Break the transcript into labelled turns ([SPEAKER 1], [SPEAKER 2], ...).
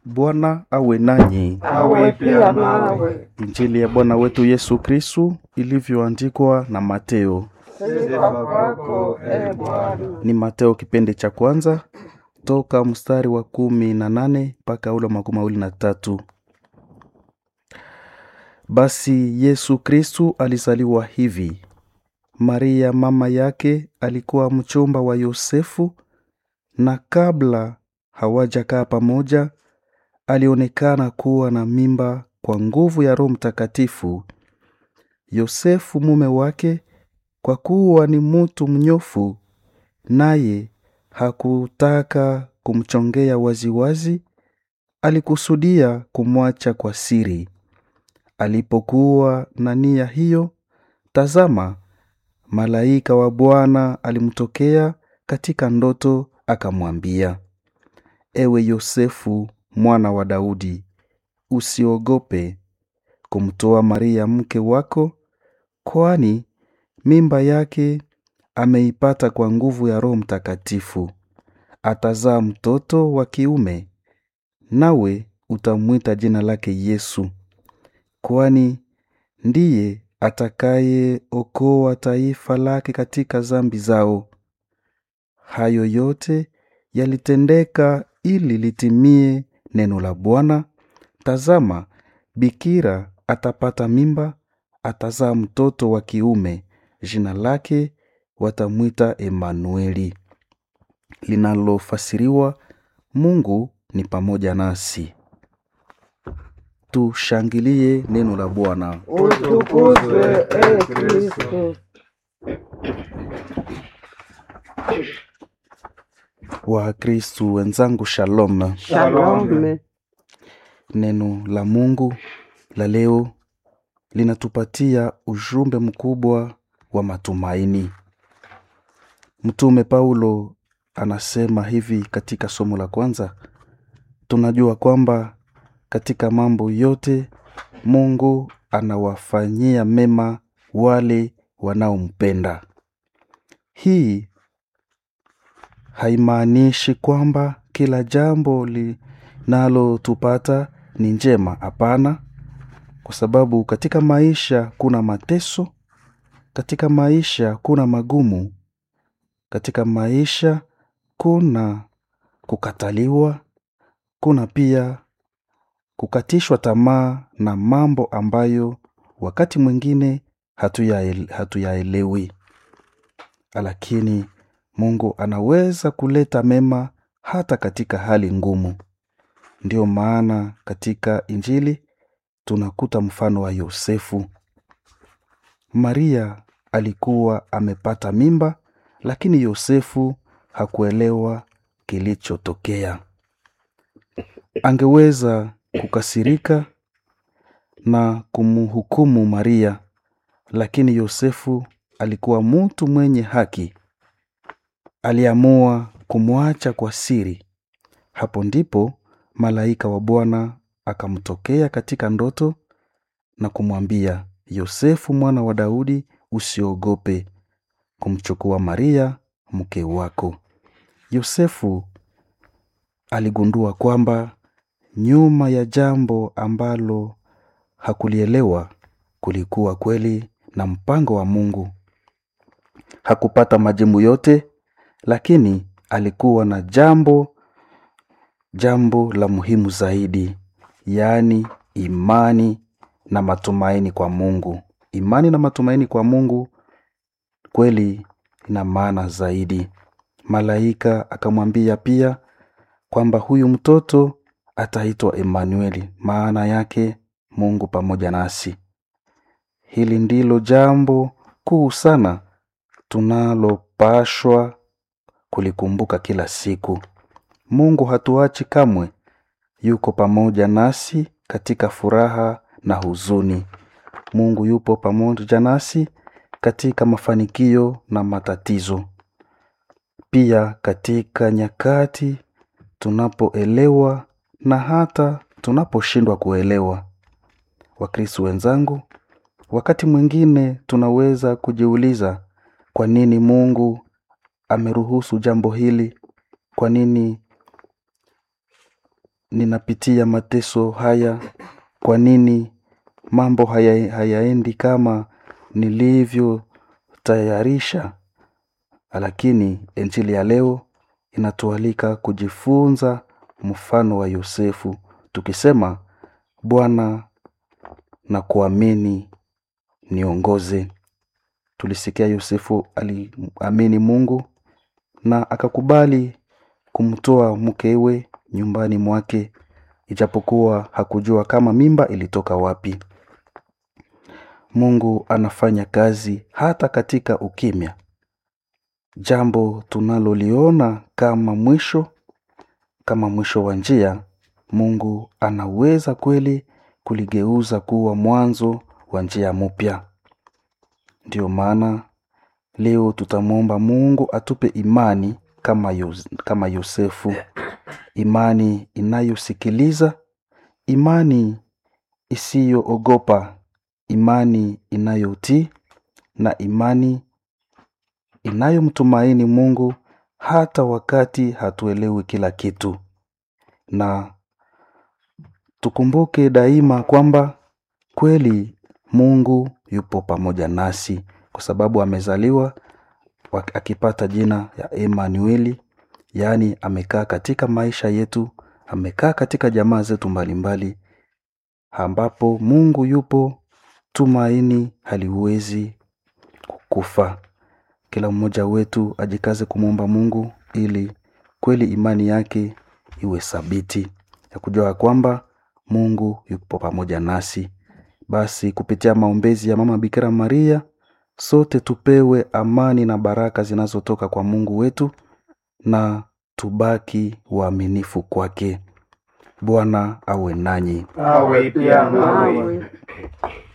[SPEAKER 1] Bwana awe nanyi.
[SPEAKER 2] awe pia nawe.
[SPEAKER 1] Injili ya Bwana wetu Yesu Kristu ilivyoandikwa na Mateo.
[SPEAKER 2] Sifa kwako e Bwana.
[SPEAKER 1] Ni Mateo kipindi cha kwanza toka mstari wa kumi na nane mpaka ule wa makumi mawili na tatu. Basi Yesu Kristu alizaliwa hivi. Maria mama yake alikuwa mchumba wa Yosefu, na kabla hawajakaa pamoja, alionekana kuwa na mimba kwa nguvu ya Roho Mtakatifu. Yosefu mume wake, kwa kuwa ni mtu mnyofu, naye hakutaka kumchongea waziwazi, alikusudia kumwacha kwa siri. Alipokuwa na nia hiyo, tazama, malaika wa Bwana alimtokea katika ndoto, akamwambia, Ewe Yosefu mwana wa Daudi, usiogope kumtoa Maria mke wako, kwani mimba yake ameipata kwa nguvu ya Roho Mtakatifu. Atazaa mtoto wa kiume, nawe utamwita jina lake Yesu, kwani ndiye atakayeokoa taifa lake katika zambi zao. Hayo yote yalitendeka ili litimie neno la Bwana. Tazama, bikira atapata mimba, atazaa mtoto wa kiume, jina lake watamwita Emanueli, linalofasiriwa Mungu ni pamoja nasi. Tushangilie neno la Bwana.
[SPEAKER 2] Utukuzwe e Kristo.
[SPEAKER 1] Wakristu wenzangu, shalom.
[SPEAKER 2] Shalom.
[SPEAKER 1] Neno la Mungu la leo linatupatia ujumbe mkubwa wa matumaini. Mtume Paulo anasema hivi katika somo la kwanza, tunajua kwamba katika mambo yote Mungu anawafanyia mema wale wanaompenda. Hii haimaanishi kwamba kila jambo linalotupata ni njema. Hapana, kwa sababu katika maisha kuna mateso, katika maisha kuna magumu, katika maisha kuna kukataliwa, kuna pia kukatishwa tamaa na mambo ambayo wakati mwingine hatuyael- hatuyaelewi, lakini Mungu anaweza kuleta mema hata katika hali ngumu. Ndiyo maana katika Injili tunakuta mfano wa Yosefu. Maria alikuwa amepata mimba, lakini Yosefu hakuelewa kilichotokea. Angeweza kukasirika na kumhukumu Maria, lakini Yosefu alikuwa mtu mwenye haki. Aliamua kumwacha kwa siri. Hapo ndipo malaika wa Bwana akamtokea katika ndoto na kumwambia, Yosefu mwana wa Daudi, usiogope kumchukua Maria mke wako. Yosefu aligundua kwamba nyuma ya jambo ambalo hakulielewa kulikuwa kweli na mpango wa Mungu. Hakupata majibu yote, lakini alikuwa na jambo jambo la muhimu zaidi, yaani imani na matumaini kwa Mungu. Imani na matumaini kwa Mungu kweli ina maana zaidi. Malaika akamwambia pia kwamba huyu mtoto ataitwa Emanueli, maana yake Mungu pamoja nasi. Hili ndilo jambo kuu sana tunalopashwa kulikumbuka kila siku. Mungu hatuachi kamwe, yuko pamoja nasi katika furaha na huzuni. Mungu yupo pamoja nasi katika mafanikio na matatizo, pia katika nyakati tunapoelewa na hata tunaposhindwa kuelewa. Wakristo wenzangu, wakati mwingine tunaweza kujiuliza kwa nini Mungu ameruhusu jambo hili? Kwa nini ninapitia mateso haya? Kwa nini mambo haya, hayaendi kama nilivyotayarisha? Lakini injili ya leo inatualika kujifunza mfano wa Yosefu, tukisema Bwana na kuamini niongoze. Tulisikia Yosefu aliamini Mungu na akakubali kumtoa mkewe nyumbani mwake, ijapokuwa hakujua kama mimba ilitoka wapi. Mungu anafanya kazi hata katika ukimya. Jambo tunaloliona kama mwisho, kama mwisho wa njia, Mungu anaweza kweli kuligeuza kuwa mwanzo wa njia mpya. Ndiyo maana leo tutamwomba Mungu atupe imani kama, Yos kama Yosefu, imani inayosikiliza, imani isiyoogopa, imani inayotii na imani inayomtumaini Mungu hata wakati hatuelewi kila kitu. Na tukumbuke daima kwamba kweli Mungu yupo pamoja nasi kwa sababu amezaliwa akipata jina ya Emanueli, yaani amekaa katika maisha yetu, amekaa katika jamaa zetu mbalimbali, ambapo Mungu yupo, tumaini haliwezi kukufa. Kila mmoja wetu ajikaze kumwomba Mungu ili kweli imani yake iwe thabiti ya kujua kwamba Mungu yupo pamoja nasi. Basi kupitia maombezi ya Mama Bikira Maria, sote tupewe amani na baraka zinazotoka kwa Mungu wetu na tubaki waaminifu kwake. Bwana awe nanyi.
[SPEAKER 2] awe pia nawe.